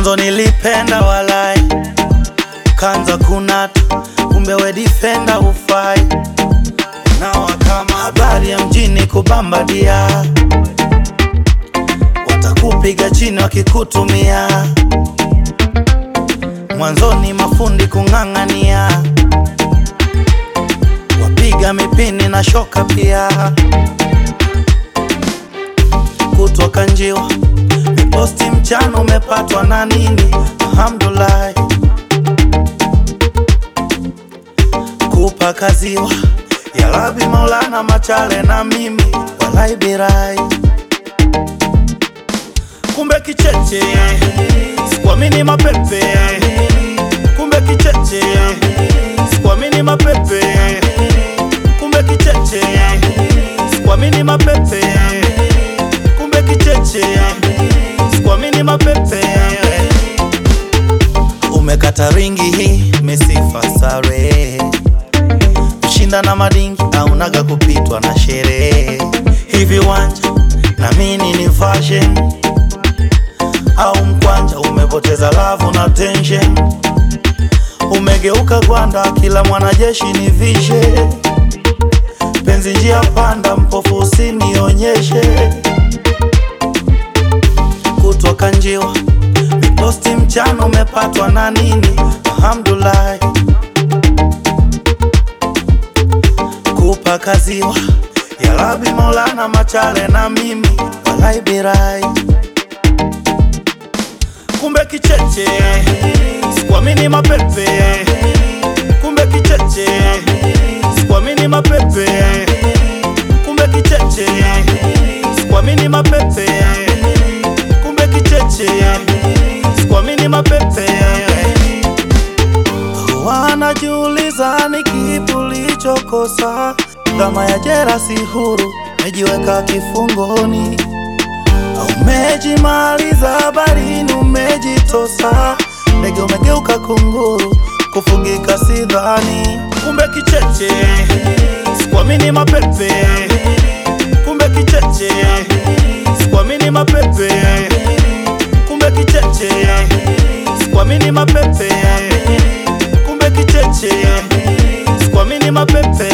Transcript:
Mwanzo nilipenda walai, kanza kunata, kumbe we defender ufai. Nawa kama habari ya mjini kubambadia, watakupiga chini wakikutumia. Mwanzoni mafundi kung'ang'ania, wapiga mipini na shoka pia, kutoka njiwa miposti mchana umepatwa na nini? Alhamdulillah, kupaka ziwa ya Rabi Maulana Machale na mimi walai birai, kumbe kicheche sikuamini mapepe, kumbe kicheche sikuamini mapepe, kumbe kicheche sikuamini mapepe, kumbe kicheche sikuamini mapepe. Umekata ringi hii mesifa sare, kushinda na madingi aunaga kupitwa na sherehe. Hivi wanja na mini ni fashion au mkwanja, umepoteza lavu na tension, umegeuka gwanda, kila mwanajeshi ni vishe. Penzi njia panda, mpofu usinionyeshe kutoka njiwa miposti mchana umepatwa na nini? Alhamdulillah, kupaka ziwa ya Rabi Maulana Machale na mimi walai birai, kumbe kicheche sikuamini mapepe, kumbe kicheche sikuamini mapepe, kumbe kicheche sikuamini mapepe kumbe kicheche sikuamini mapepe. Wanajiuliza ni kipi ulichokosa, kama ya jera si huru, umejiweka kifungoni au umejimaliza barini, umejitosa ndege, umegeuka kunguru, kufungika sidhani. Kumbe kicheche sikuamini mapepe, kumbe kicheche sikuamini mapepe, kumbe kicheche sikuamini mapepe, kumbe kicheche sikuamini mapepe.